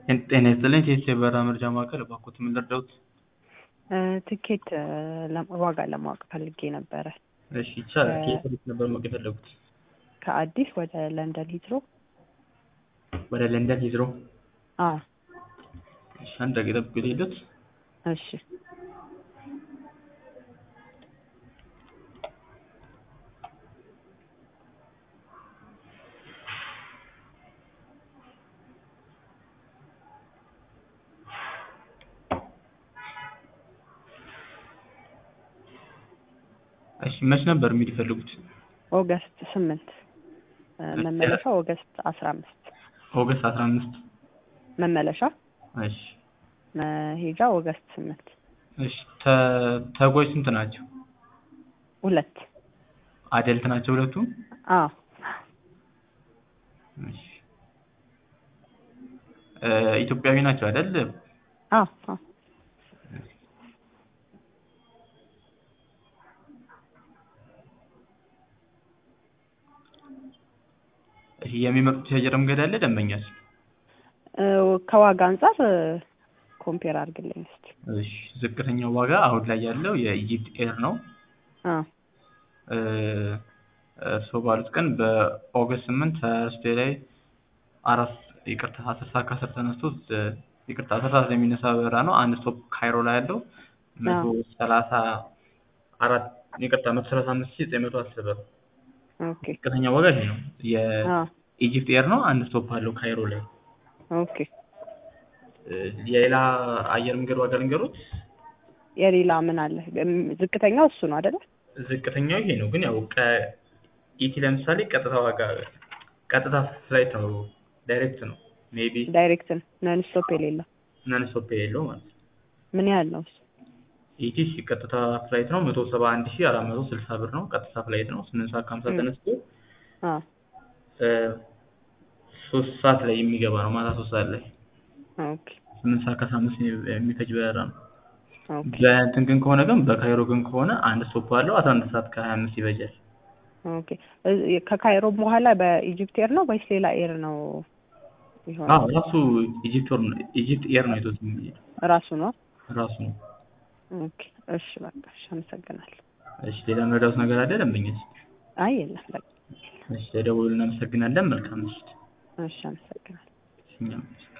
ጤና ይስጥልኝ ከኢሲኤ የበረራ መረጃ ማዕከል እባክዎት ምን ልርዳዎት? ትኬት ዋጋ ለማወቅ ፈልጌ ነበረ። እሺ ይቻላል። ከየት ወዴት ነበር ማወቅ የፈለጉት? ከአዲስ ወደ ለንደን ሂትሮ። ወደ ለንደን ሂትሮ? አዎ። እሺ አንድ ደቂቃ ይጠብቁኝ ልሂድዎት? እሺ እሺ መች ነበር መሄድ የፈለጉት? ኦገስት ስምንት መመለሻ ኦገስት አስራ አምስት ኦገስት አስራ አምስት መመለሻ እሺ መሄጃ ኦገስት ስምንት እሺ ተ- ተጓዥ ስንት ናቸው? ሁለት አደልት ናቸው ሁለቱም? አዎ እሺ እ ኢትዮጵያዊ ናቸው አይደል? አዎ አዎ እሺ የሚመርጡት የአየር መንገድ አለ ደንበኛስ? እ ከዋጋ አንጻር ኮምፔር አድርግልኝ እስኪ። እሺ ዝቅተኛው ዋጋ አሁን ላይ ያለው የኢጂፕት ኤር ነው። አዎ እ እርስዎ ባሉት ቀን በኦገስት ስምንት ተርስዴይ ላይ አራት ይቅርታ አስር ሰዓት ከአስር ተነስቶ እ ይቅርታ አስር ሰዓት ላይ የሚነሳ በረራ ነው። አንድ ስቶፕ ካይሮ ላይ ያለው መቶ ሰላሳ አራት ይቅርታ መቶ ሰላሳ አምስት ሺህ ዘጠኝ መቶ አስር ብር። ኦኬ ዝቅተኛ ዋጋ ይሄ ነው። አዎ የኢጂፕት ኤር ነው። አንድ ስቶፕ አለው ካይሮ ላይ። ኦኬ እ የሌላ አየር መንገድ ዋጋ ልንገሮት? የሌላ ምን አለ? እም- ዝቅተኛው እሱ ነው አይደለ? ዝቅተኛው ይሄ ነው። ግን ያው ከኢቲ ለምሳሌ ቀጥታ ዋጋ ቀጥታ ፍላይት ነው፣ ዳይሬክት ነው። ሜቢ ዳይሬክት ነው ነን ስቶፕ የሌለው ነን ስቶፕ የሌለው ማለት ነው። ምን ያህል ነው እሱ? ኢቲ ቀጥታ ፍላይት ነው መቶ ሰባ አንድ ሺህ አራት መቶ ስልሳ ብር ነው። ቀጥታ ፍላይት ነው። ስምንት ሰዓት ከሀምሳ ም። ተነስቶ አዎ እ ሶስት ሰዓት ላይ የሚገባ ነው። ማታ ሶስት ሰዓት ላይ ኦኬ ስምንት ሰዓት ከአስራ አምስት የሚፈጅ በረራ ነው። ኦኬ በእንትን ግን ከሆነ ግን በካይሮ ግን ከሆነ አንድ ስቶፕ አለው አስራ አንድ ሰዓት ከሀያ አምስት ይፈጃል። ኦኬ እ- ከካይሮ በኋላ በኢጂፕት ኤር ነው ወይስ ሌላ ኤር ነው አዎ ይሆናል? ራሱ ኢጂፕት ወር ነው ኢጂፕት ኤር ነው ይዞት የሚሄድ ራሱ ነው። ራሱ ነው። ኦኬ እሺ በቃ እሺ አመሰግናለሁ። እሺ ሌላ መረዳት ነገር አለ ደንበኛች? አይ የለም በቃ እሺ ለደወሉ እናመሰግናለን። መልካም ምሽት። እሺ አመሰግናለሁ። እኛም